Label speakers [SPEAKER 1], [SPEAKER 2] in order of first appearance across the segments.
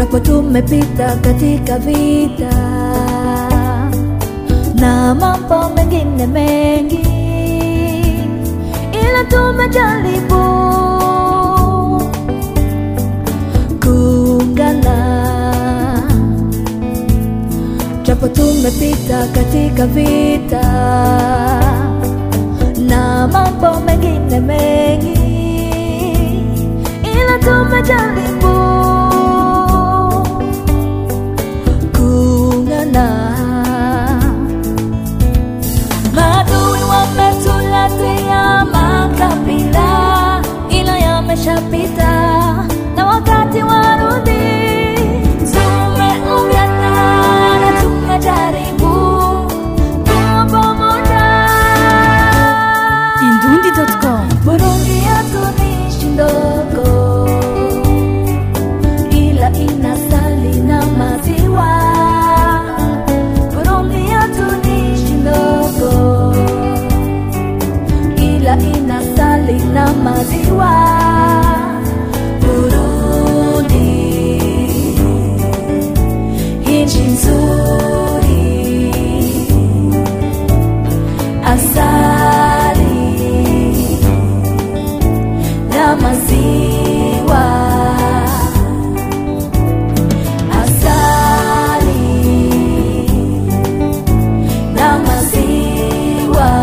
[SPEAKER 1] japo tumepita katika vita na mambo mengine mengi, ila tumejaribu kuungana, japo tumepita katika vita na mambo mengine mengi, ila tumejaribu kuungana. Maadui wametuletea makabila, ila yameshapita na wakati warudi. Tumeungana na tumejaribu kuwa pamoja.
[SPEAKER 2] Indundi.com
[SPEAKER 1] Burundi yetu ni nchi ndogo, ila inasali na maziwa. Burundi yetu ni nchi ndogo, ila inasali na maziwa. Burundi, nchi nzuri, asali na maziwa asali na maziwa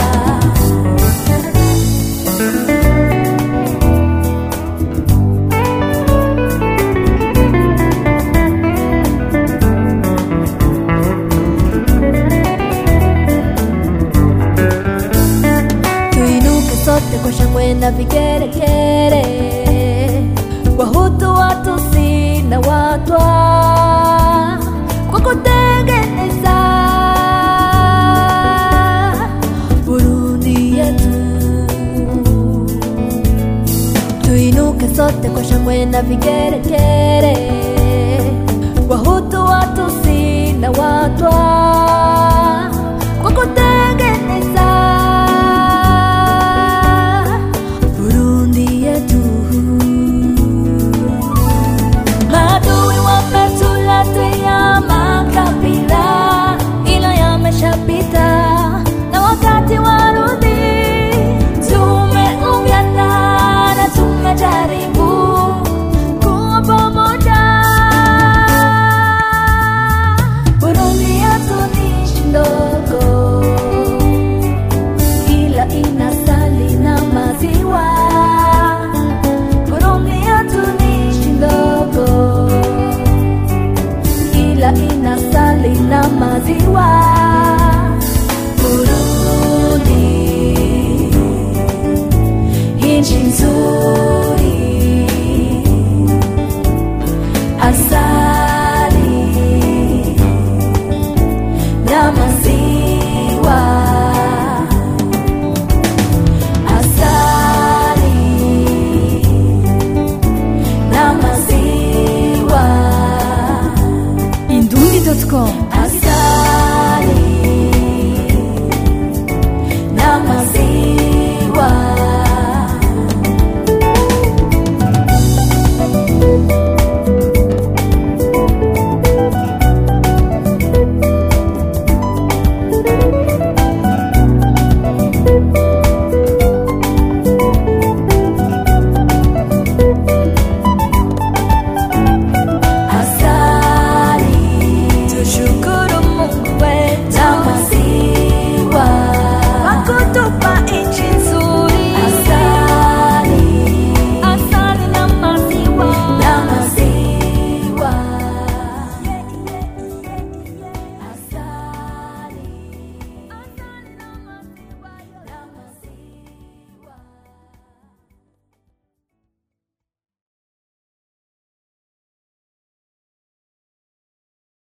[SPEAKER 1] tuinuke sote kwa shangwe na vigeregere, Wahutu, Watusi na Watwa kwa kutengeneza Burundi yetu. Tuinuke sote kwa shangwe na vigeregere, Wahutu, Watusi na Watwa